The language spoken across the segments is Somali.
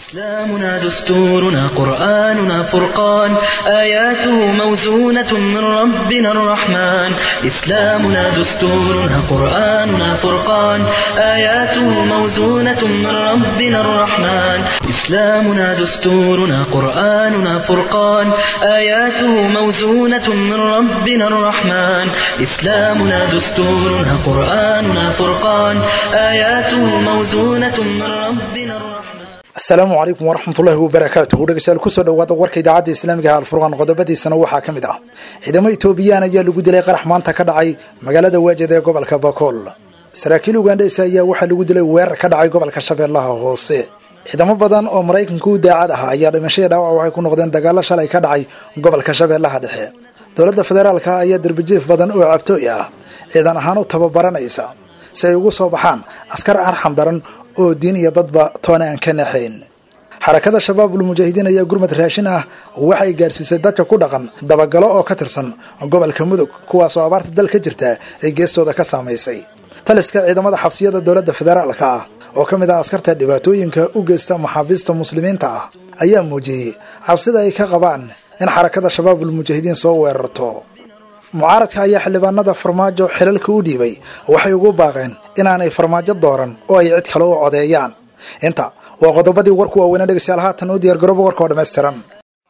إسلامنا دستورنا قرآننا فرقان آياته موزونة من ربنا الرحمن إسلامنا دستورنا قرآننا فرقان آياته موزونة من ربنا الرحمن إسلامنا دستورنا قرآننا فرقان آياته موزونة من ربنا الرحمن إسلامنا دستورنا قرآننا فرقان آياته موزونة من ربنا الرحمن asalaamu calaykum waraxmatullaahi wabarakaatuhu dhegeystayaal kusoo dhawaada warka idaacadda islaamiga ah alfurqaan qodobadiisana waxaa ka mid ah ciidamo etoobiyaan ayaa lagu dilay qarax maanta ka dhacay magaalada waajid ee gobolka bakool saraakiil ugandheysa ayaa waxaa lagu dilay weerar ka dhacay gobolka shabeellaha hoose ciidamo badan oo maraykanka u daacad ah ayaa dhimashadii dhaawac waxay ku noqdeen dagaalo shalay ka dhacay gobolka shabeellaha dhexe dowladda federaalka ayaa derbijiif badan oo cabtooy ah ciidan ahaan u tababaranaysa si ay ugu soo baxaan askar arxam daran oo diin iyo dadba toona aan ka naxayn xarakada shabaabul mujaahidiin ayaa gurmad raashin ah waxay gaarsiisay dadka ku dhaqan dabagalo oo ka tirsan gobolka mudug kuwaasoo abaarta dal ka jirta ay geestooda ka saamaysay taliska ciidamada xabsiyada dowladda federaalka ah oo ka mid ah askarta dhibaatooyinka u geysta maxaabiista muslimiinta ah ayaa muujiyey cabsida ay ka qabaan in xarakada shabaabul mujaahidiin soo weerarto mucaaradka ayaa xildhibaanada farmaajo xilalka u dhiibay waxay ugu baaqeen inaanay farmaajo dooran oo ay cid kale u codeeyaan inta waa qodobadii warku waaweynaa dhegeystayaal haatan u diyaar garooba warka oo dhammaystiran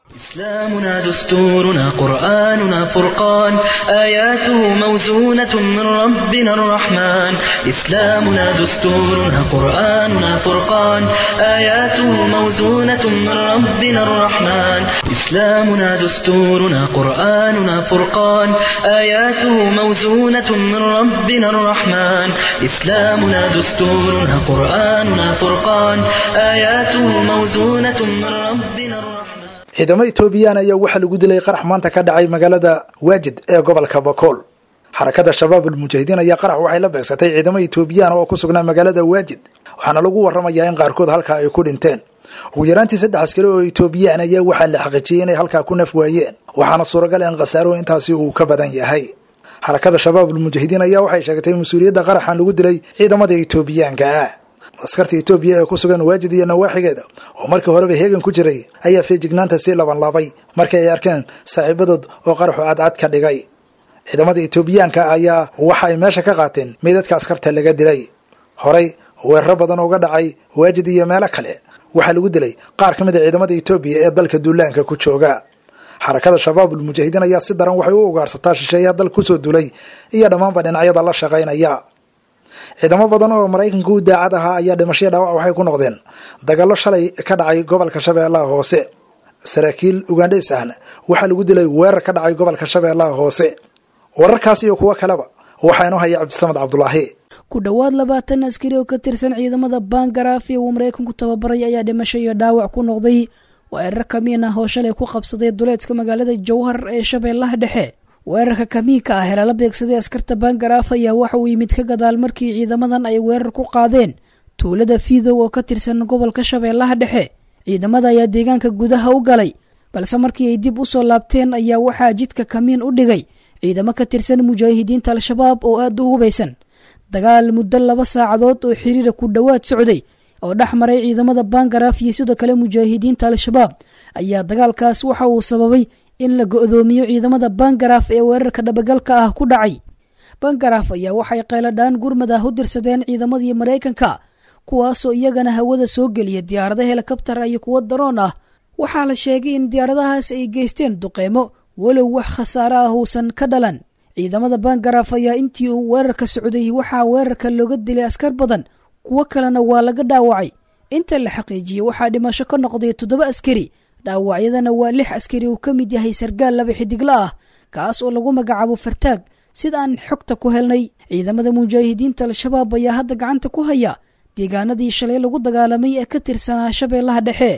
إسلامنا دستورنا قرآننا فرقان آياته موزونة من ربنا الرحمن إسلامنا دستورنا قرآننا فرقان آياته موزونة من ربنا الرحمن إسلامنا دستورنا قرآننا فرقان آياته موزونة من ربنا الرحمن إسلامنا دستورنا قرآننا فرقان آياته موزونة من ربنا الرحمن ciidamo etoobiyaan ayaa waxaa lagu dilay qarax maanta ka dhacay magaalada waajid ee gobolka bakool xarakada shabaabul mujaahidiin ayaa qarax waxay la beegsatay ciidamo etoobiyaan oo ku sugnaa magaalada waajid waxaana lagu waramayaa in qaarkood halkaa ay ku dhinteen ugu yaraantii saddex askari oo etoobiyaan ayaa waxaa la xaqiijiyey inay halkaa ku naf waayeen waxaana suuragal in khasaaro intaasi uu ka badan yahay xarakada shabaabul mujaahidiin ayaa waxay sheegatay mas-uuliyadda qaraxan lagu dilay ciidamada etoobiyaanka ah askarta etoobiya ee ku sugan waajid iyo nawaaxigeeda oo markii horeba heegan ku jiray ayaa feejignaanta sii labanlaabay markii ay arkeen saaxiibadood oo qaraxu cadcad ka dhigay ciidamada etoobiyaanka ayaa waxa ay meesha ka qaateen meydadka askarta laga dilay horey weeraro badan uga dhacay waajid iyo meelo kale waxaa lagu dilay qaar ka mid a ciidamada etoobiya ee dalka duulaanka ku jooga xarakada shabaabul mujaahidiin ayaa si daran waxay u ugaarsataa shisheeyaha dal kusoo duulay iyo dhammaanba dhinacyada la shaqaynaya ciidamo badan oo maraykanka u daacad ahaa ayaa dhimashaya dhaawac waxay ku noqdeen dagaallo shalay ka dhacay gobolka shabeellaha hoose saraakiil ugandheys ahna waxaa lagu dilay weerar ka dhacay gobolka shabeellaha hoose wararkaas iyo kuwo kaleba waxaa inoo haya cabdisamed cabdulaahi ku dhowaad labaatan askari oo ka tirsan ciidamada bangaraaf ee uu maraykanku tababaray ayaa dhimasho iyo dhaawac ku noqday weerar kamiin ah oo shalay ku qabsaday duleedka magaalada jowhar ee shabeellaha dhexe weerarka kamiinka ah ee lala beegsaday askarta bangaraaf ayaa waxa uu yimid ka gadaal markii ciidamadan ay weerar ku qaadeen tuulada fiidow oo ka tirsan gobolka shabeellaha dhexe ciidamada ayaa deegaanka gudaha u galay balse markii ay dib u soo laabteen ayaa waxaa jidka kamiin u dhigay ciidamo ka tirsan mujaahidiinta al-shabaab oo aada u hubaysan dagaal muddo laba saacadood oo xiriira ku dhowaad socday oo dhex maray ciidamada bangaraaf iyo sidoo kale mujaahidiinta al-shabaab ayaa dagaalkaas waxa uu sababay in la go-doomiyo ciidamada bangaraaf ee weerarka dhabagalka ah ku dhacay bangaraaf ayaa waxay qayladhaan gurmad ah u dirsadeen ciidamadii maraykanka kuwaasoo iyagana hawada soo geliya diyaarado helikabtar iyo kuwo daroon ah waxaa la sheegay in diyaaradahaas ay geysteen duqeymo walow wax khasaare ah uusan ka dhalan ciidamada bangaraaf ayaa intii uu weerarka socday waxaa weerarka looga dilay askar badan kuwo kalena waa laga dhaawacay inta la xaqiijiyey waxaa dhimasho ka noqday toddoba askari dhaawacyadana waa lix askari uu ka mid yahay sargaal laba xidigla ah kaas oo lagu magacaabo fartaag sida aan xogta ku helnay ciidamada mujaahidiinta al-shabaab ayaa hadda gacanta ku haya deegaanadii shalay lagu dagaalamay ee ka tirsanaa shabeellaha dhexe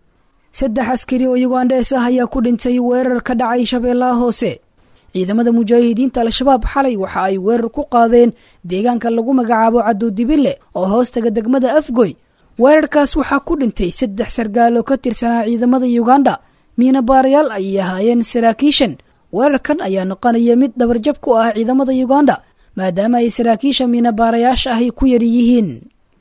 saddex askari oo yugandhees ah ayaa ku dhintay weerar ka dhacay shabeellaha hoose ciidamada mujaahidiinta al-shabaab xalay waxa ay weerar ku qaadeen deegaanka lagu magacaabo cadowdibille oo hoostaga degmada afgoy weerarkaas waxaa ku dhintay saddex sargaal oo ka tirsanaa ciidamada yuganda miina baarayaal ayay ahaayeen saraakiishan weerarkan ayaa noqonaya mid dhabarjab ku ah ciidamada yuganda maadaama ay saraakiisha miina baarayaasha ahy ku yar yihiin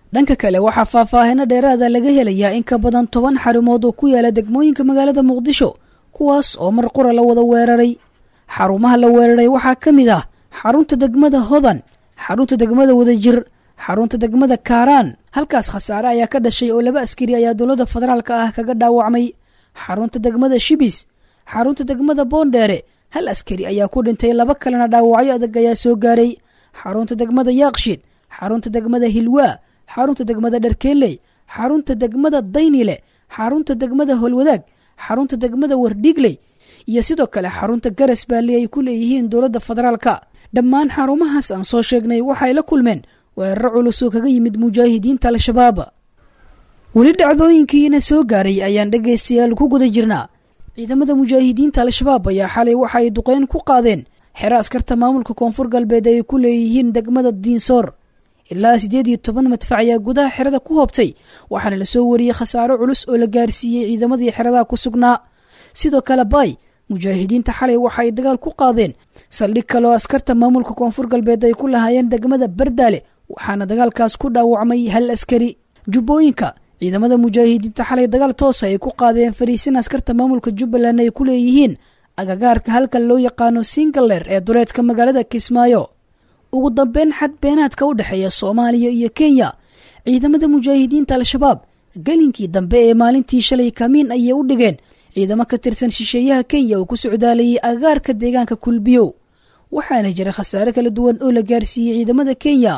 dhanka kale waxaa faahfaahino dheeraada laga helayaa in ka badan toban xarumood oo ku yaala degmooyinka magaalada muqdisho kuwaas oo mar qura la wada weeraray xarumaha la weeraray waxaa ka mid ah xarunta degmada hodan xarunta degmada wadajir xarunta degmada kaaraan halkaas khasaare ayaa ka dhashay oo laba askari ayaa dowladda federaalka ah kaga dhaawacmay xarunta degmada shibis xarunta degmada boondheere hal askari ayaa ku dhintay laba kalena dhaawacyo adag ayaa soo gaaray xarunta degmada yaaqshid xarunta degmada hilwaa xarunta degmada dharkeeley xarunta degmada daynile xarunta degmada holwadaag xarunta degmada wardhiigley iyo sidoo kale xarunta garas baali ay ku leeyihiin dowladda federaalka dhammaan xarumahaas aan soo sheegnay waxay la kulmeen weeraro culus oo kaga yimid mujaahidiinta al-shabaab weli dhacdooyinkiina soo gaaray ayaan dhegaystayaal ku guda jirnaa ciidamada mujaahidiinta al-shabaab ayaa xalay waxa ay duqeyn ku qaadeen xero askarta maamulka koonfur galbeed ay ku leeyihiin degmada diinsoor ilaa siddeed iyo toban madfac ayaa gudaha xerada ku hoobtay waxaana lasoo wariyey khasaaro culus oo la gaarsiiyey ciidamadii xeradaha ku sugnaa sidoo kale baay mujaahidiinta xalay waxa ay dagaal ku qaadeen saldhig kaleoo askarta maamulka koonfur galbeed ay ku lahaayeen degmada bardaale waxaana dagaalkaas ku dhaawacmay hal askari jubbooyinka ciidamada mujaahidiinta xalay dagaal toosa ay ku qaadeen fariisin askarta maamulka jubbaland ay ku leeyihiin agagaarka halka loo yaqaano singaler ee duleedka magaalada kismaayo ugu dambeyn xad beenaadka u dhexeeya soomaaliya iyo kenya ciidamada mujaahidiinta al-shabaab gelinkii dambe ee maalintii shalay kamiin ayay u dhigeen ciidamo ka tirsan shisheeyaha kenya oo ku socdaalayay agagaarka deegaanka kulbiyow waxaana jira khasaare kala duwan oo la gaarsiiyey ciidamada kenya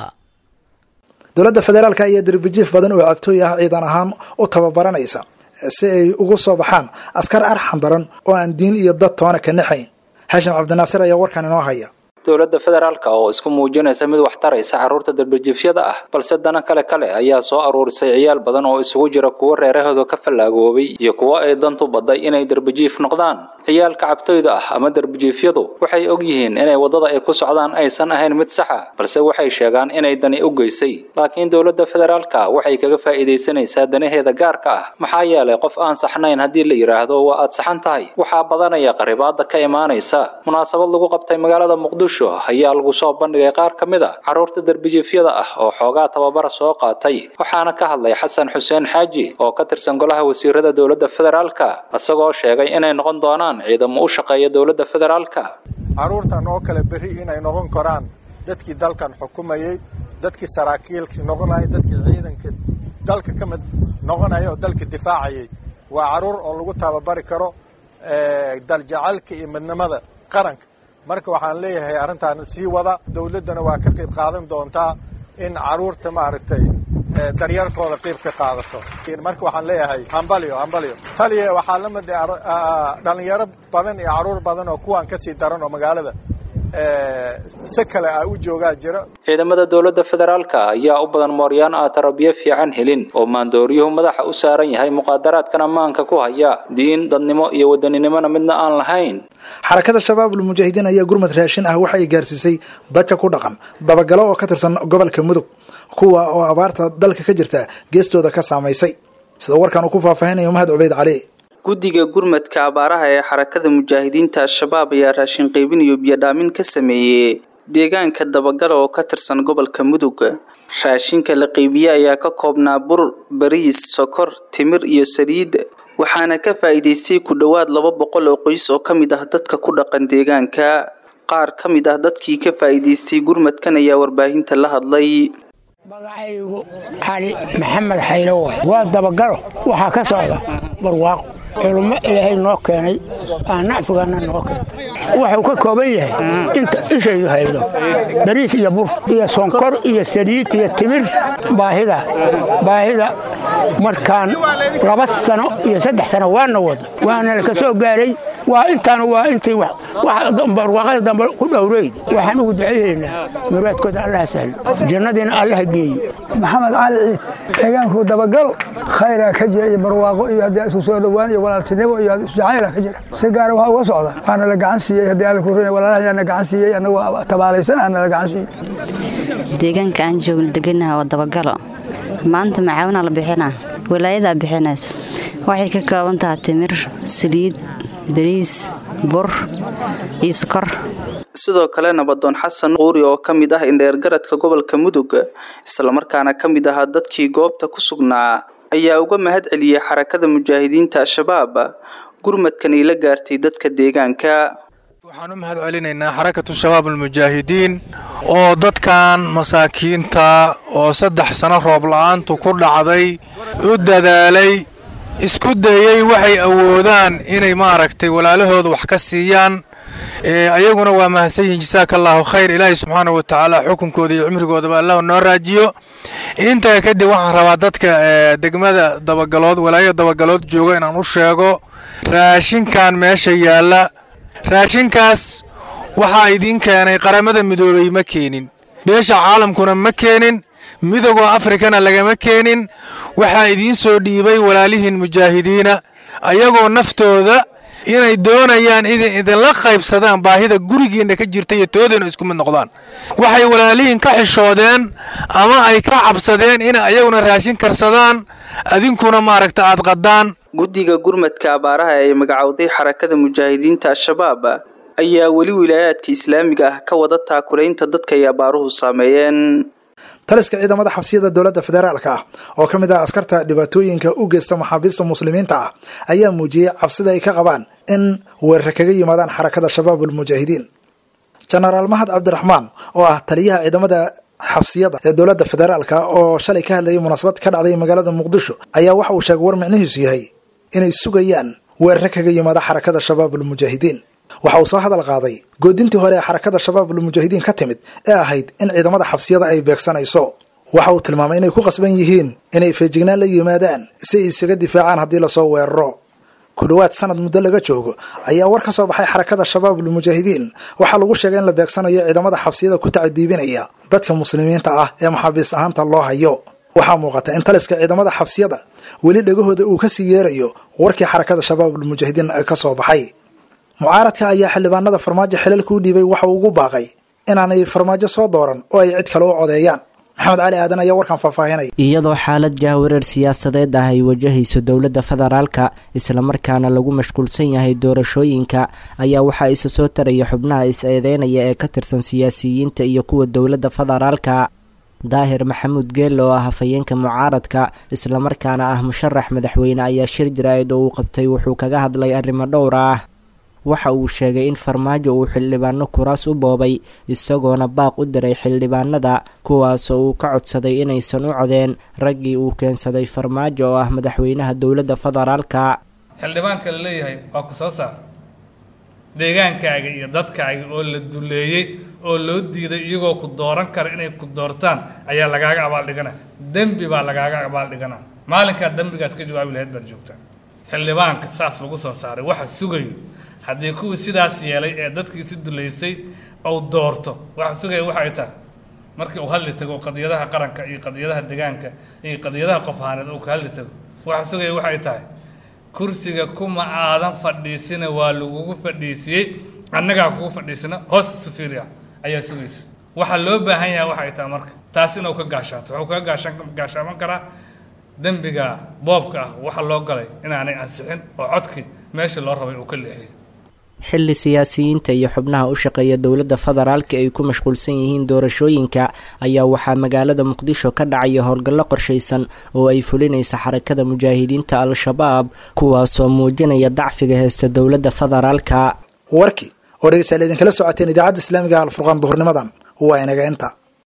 dowladda federaalka ayaa darbijiif badan oo cabtooy ah ciidan ahaan u tababaranaysa si ay ugu soo baxaan askar arxan daran oo aan diin iyo dad toona ka naxayn xaashim cabdinaasir ayaa warkan inoo haya dowladda federaalka oo isku muujinaysa mid wax taraysa carruurta darbijiifyada ah balse dana kale kale ayaa soo aruurisay ciyaal badan oo isugu jira kuwo reerahooda ka fallaagoobay iyo kuwo ay dantu badday inay darbijiif noqdaan ciyaalka cabtoyda ah ama darbijiifyadu waxay og yihiin inay waddada ay ku socdaan aysan ahayn mid saxa balse waxay sheegaan inay dani u geysay laakiin dowladda federaalka waxay kaga faa'iidaysanaysaa danaheeda gaarka ah maxaa yeelay qof aan saxnayn haddii la yidhaahdo waa aad saxan tahay waxaa badanaya qaribaada ka imaanaysa munaasabad lagu qabtay magaalada muqdisho ayaa lagu soo bandhigay qaar ka mid a carruurta darbijiifyada ah oo xoogaa tababara soo qaatay waxaana ka hadlay xasan xuseen xaaji oo ka tirsan golaha wasiirada dowladda federaalka isagoo sheegay inay noqon doonaan ciidamo u shaqeeya dowladda federaalka carruurtan oo kale berri inay noqon karaan dadkii dalkan xukumayey dadkii saraakiilkii noqonayay dadkii ciidanka dalka ka mid noqonaya oo dalka difaacayay waa carruur oo lagu tababari karo daljacalka iyo midnimada qaranka marka waxaan leeyahay arrintan sii wada dawladdana waa ka qayb qaadan doontaa in carruurta maaragtay daryeerkooda qayb ka qaadato marka waxaan leeyahay hambalyo hambalyo taliya waxaa la mid dhalinyaro badan iyo carruur badan oo kuwaan ka sii daran oo magaalada si kale ah u joogaa jira ciidamada dowladda federaalka ayaa u badan mooryaan ah tarabiyo fiican helin oo maandooryuhu madaxa u saaran yahay muqaadaraadkan ammaanka ku haya diin dadnimo iyo wadaninimona midna aan lahayn xarakada shabaabul mujaahidiin ayaa gurmad raashin ah waxa ay gaarsiisay dadka ku dhaqan dabagalo oo ka tirsan gobolka mudug kuwa oo abaarta dalka ka jirta geestooda ka saamaysay sida warkan uu ku faahfaahinayo mahad cubeyd cali guddiga gurmadka abaaraha ee xarakada mujaahidiinta al-shabaab ayaa raashin qaybin iyo biyodhaamin ka sameeyey deegaanka dabagala oo ka tirsan gobolka mudug raashinka la qaybiye ayaa ka koobnaa bur bariis sokor timir iyo saliid waxaana ka faa'iidaystay ku dhowaad laba boqol oo qoys oo ka mid ah dadka ku dhaqan deegaanka qaar ka mid ah dadkii ka faa'iidaystay gurmadkan ayaa warbaahinta la hadlay magacaygu cali maxamed xaylo way waa dabagalo waxaa ka socda barwaaqo culummo ilaahay noo keenay aan nacfiganna noo keentay wuxuu ka kooban yahay inta ishaydu haydo bariis iyo bur iyo sonkor iyo saliid iyo timir baahida baahida markaan laba sano iyo saddex sano waana wado waana la ka soo gaaray waa intaan waa intii barwaaqada dambe ku dhowreyd waxaan ugu ducaynaynaa muraadkooda allaha sahlo jannadiina allaha geeyo maxamed cali ciid deegaanku dabagalo khayraa ka jira iyo barwaaqo iyo haddii isku soo dhowaan iyo walaaltinimo iyo isjacayla ka jira si gaara waxaa uga socda waana la gacan siiyey haddii alla ku runay walaalaha yaana gacan siiyey annagoo tabaalaysan aana la gacan siiyey deegaanka aan joogno deganaha waa dabagalo maanta macaawinaa la bixinaa walaayadaa bixinays waxay ka kooban tahay timir saliid bariis bur iyo sokor sidoo kale nabadoon xasan quuri oo ka mid ah indheergaradka gobolka mudug islamarkaana ka mid ahaa dadkii goobta ku sugnaa ayaa uga mahad celiyey xarakada mujaahidiinta al-shabaab gurmadkan ay la gaartay dadka deegaanka waxaan u mahad celinaynaa xarakatu shabaab almujaahidiin oo dadkan masaakiinta oo saddex sano roob la-aantu ku dhacday u dadaalay isku dayey waxay awoodaan inay maaragtay walaalahooda wax ka siiyaan ayaguna waa mahadsan yihiin jasaaka allaahu khayr ilaahay subxaana wa tacaala xukunkooda iyo cimrigoodaba allah noo raajiyo intaa kadib waxaan rabaa dadka degmada dabagalood walaayada dabagalood jooga inaan u sheego raashinkan meesha yaalla raashinkaas waxaa idiin keenay qaramada midoobay ma keenin beesha caalamkuna ma keenin midooda afrikana lagama keenin waxaa idiin soo dhiibay walaalihiin mujaahidiina ayagoo naftooda inay doonayaan idin idinla qaybsadaan baahida gurigiinna ka jirta iyo toodayna isku mid noqdaan waxay walaalihiin ka xishoodeen ama ay ka cabsadeen inay ayaguna raashin karsadaan adinkuna maaragta aad qadaan guddiga gurmadka abaaraha ee magacowday xarakada mujaahidiinta al-shabaab ayaa weli wilaayaadka islaamiga ah ka wada taakulaynta dadka ay abaaruhu saameeyeen taliska ciidamada xabsiyada dowladda federaalka ah oo ka mid ah askarta dhibaatooyinka u geysta maxaabiista muslimiinta ah ayaa muujiyey cabsida ay ka qabaan in weerar kaga yimaadaan xarakada shabaab ulmujaahidiin jenaraal mahad cabdiraxmaan oo ah taliyaha ciidamada xabsiyada ee dowladda federaalka oo shalay ka hadlayay munaasabad ka dhacday magaalada muqdisho ayaa waxa uu sheegay war micnihiisu yahay inay sugayaan weerar kaga yimaada xarakada shabaab ulmujaahidiin waxa uu soo hadal qaaday goodintii hore ee xarakada shabaab ulmujaahidiin ka timid ee ahayd in ciidamada xabsiyada ay beegsanayso waxa uu tilmaamay inay ku qasban yihiin inay feejignaan la yimaadaan si ay isaga difaacaan haddii lasoo weeraro ku dhowaad sanad muddo laga joogo ayaa war ka soo baxay xarakada shabaab ulmujaahidiin waxaa lagu sheegay in la beegsanayo ciidamada xabsiyada ku tacadiibinaya dadka muslimiinta ah ee maxaabiis ahaanta loo hayo waxaa muuqata in taliska ciidamada xabsiyada weli dhegahooda uu kasii yeerayo warkii xarakada shabaab ulmujaahidiin ka soo baxay mucaaradka ayaa xildhibaanada farmaajo xilalka u dhiibay waxa uu ugu baaqay inaanay farmaajo soo dooran oo ay cid kale u codeeyaan maxamed cali aadan ayaa warkan faahfaahinaya iyadoo xaalad jahwareer siyaasadeed ah ay wajahayso dowladda federaalka islamarkaana lagu mashquulsan yahay doorashooyinka ayaa waxaa isa soo taraya xubnaha is-eedeynaya ee ka tirsan siyaasiyiinta iyo kuwa dowladda federaalka daahir maxamuud geelle oo ah hafayeenka mucaaradka islamarkaana ah musharax madaxweyne ayaa shir jaraa'id oo uu qabtay wuxuu kaga hadlay arrimo dhowr ah waxa uu sheegay in farmaajo uu xildhibaano kuraas u boobay isagoona baaq u diray xildhibaanada kuwaasoo uu ka codsaday inaysan u codeen raggii uu keensaday farmaajo oo ah madaxweynaha dowladda federaalka xildhibaanka la leeyahay waa ku soo saar deegaankaaga iyo dadkaaga oo la duleeyey oo loo diiday iyagoo ku dooran kara inay ku doortaan ayaa lagaaga abaaldhigana dembi baa lagaaga abaaldhigana maalinkaa dembigaas ka jawaabi lahayd baad joogtaa xildhibaanka saas lagu soo saaray waxa sugayo haddii kuwii sidaas yeelay ee dadkiisi dulaysay ou doorto waxa sugaya waxay tahay markii uu hadli tago qadiyadaha qaranka iyo qadiyadaha deegaanka iyo qadiyadaha qof ahaaneed uu ka hadli tago waxa sugaya waxay tahay kursiga kuma aadan fadhiisina waa lagugu fadhiisiyey annagaa kugu fadhiisina hoos isu fiiriya ayaa sugaysa waxaa loo baahan yahay waxay tahay marka taas inuu ka gaashaato wuxuu kaga gaashaan gaashaaman karaa dembiga boobka ah waxa loo galay inaanay ansixin oo codkii meesha loo rabay uu ka leexiyay xilli siyaasiyiinta iyo xubnaha u shaqeeya dowladda federaalka ay ku mashquulsan yihiin doorashooyinka ayaa waxaa magaalada muqdisho ka dhacaya howlgallo qorshaysan oo ay fulinaysa xarakada mujaahidiinta al-shabaab kuwaasoo muujinaya dacfiga heesta dowladda federaalka warkii oo dhegeystayaal idinkala socoteen idaacadda islaamiga alfurqaan duhurnimadan waa inaga inta